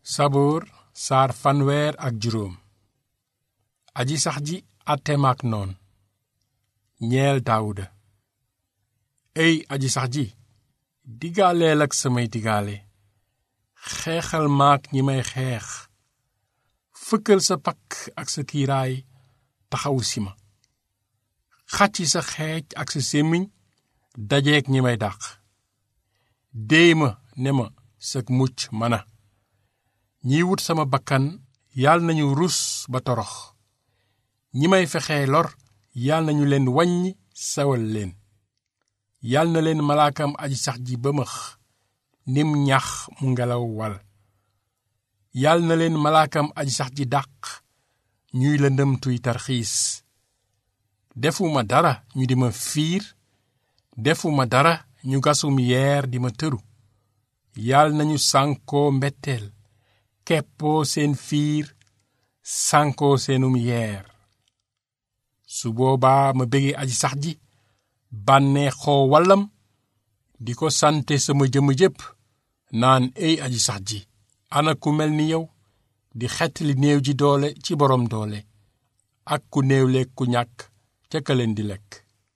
saboor saar fanweer ak juróom aji sax ji àtte maak noon ñeel daawuda ey aji sax ji digaaleel ak samay digaale xeexal maak ñi may xeex fëkkal sa pakk ak sa kiiraay taxawu si ma xàcci sa xeej ak sa sémmiñ dajeek ñi may dàq déey ma ne ma sag mucc mana ñiy wut sama bakkan yal nañu rus ba torox ñi may fexee lor yal nañu leen wàññi sawal leen yal na leen malaakam aji sax ji bëmëx nim ñax mu ngelaw wal yal na leen malaakam aji sax ji dàq ñuy lëndëmtuy tarxiis defuma dara ñu di ma fiir defuma dara ñu gasum yeer di ma tëru yal nañu sànkoo mbetteel keppoo seen fiir sànkoo seenum yeer su boobaa ma bége aji sax ji bànnee xoo wallam di ko sante sama jëmm jépp naan ey aji sax ji ana ku mel ni yow di xettali néew ji doole ci boroom doole ak ku néewle ku ñàkk ca ka leen di lekk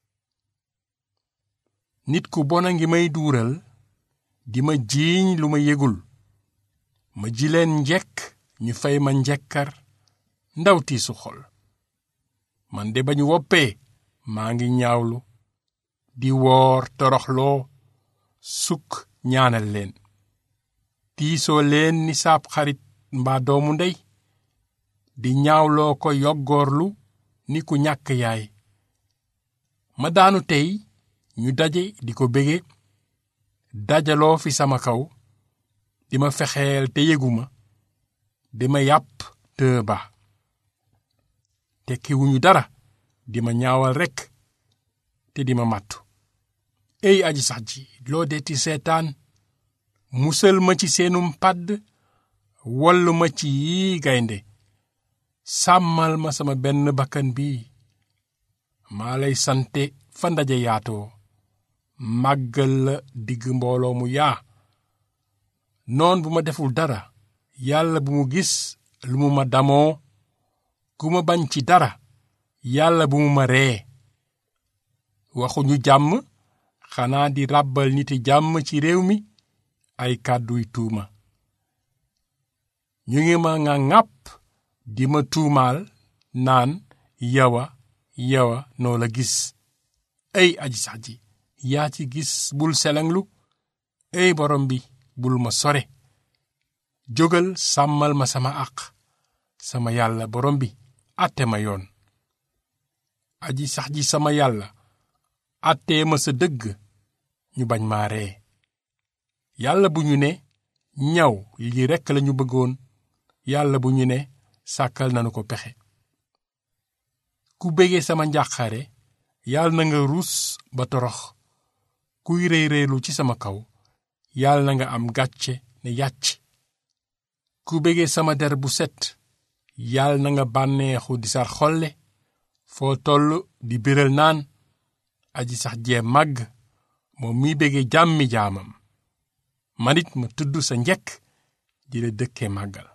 nit ku bona ngi may duural di ma jiiñ lu ma yëgul ma ji leen njekk ñu fay ma njekkar ndaw tiisu xol man de ba ñu woppee maa ngi ñaawlu di woor toroxloo sukk ñaanal leen tiisoo leen ni saab xarit mbaa doomu ndey di ñaawloo ko yoggoorlu ni ku ñàkk yaay ma daanu tey ñu daje di ko bége dajaloo fi sama kaw di ma fexeel te yëguma di ma yàpp te ba tekkiwuñu dara di ma ñaawal rekk te di ma màttu ey aji sax ji loo deeti seetaan musal ma ci seenum pàdd wallu ma ci yii gaynde sàmmal ma sama benn bakkan bii maa lay sante fa ndaje yaatoo màggal la digg mbooloo mu yaa noon bu ma deful dara yàlla bu mu gis lu mu ma damoo ku ma bañ ci dara yàlla bu mu ma ree waxuñu jàmm xanaa di ràbbal niti jàmm ci réew mi ay kàdduy tuuma ñu ngi ma nga ŋàpp di ma tuumaal naan yawa yawa noo la gis ay aji sax ji yaa ci gis bul selenglu ey borom bi bul ma sore jógal sàmmal ma sama àq sama yàlla borom bi àtte ma yoon aji sax ji sama yàlla àttee ma sa dëgg ñu bañ maa ree yàlla bu ñu ne ñaw lii rekk lañu bëggoon yàlla bu ñu ne sàkkal nanu ko pexe ku bége sama njàqare yàlla na nga ruus ba torox kuy réy réylu ci sama kaw yàlla na nga am gàcce ne yàcc ku bége sama der bu set yàlla na nga bànneexu di sar xolle foo toll di biral naan aji sax jee màgg moom miy bége jàmmi jaamam manit ma tudd sa njekk di la dëkkee màggal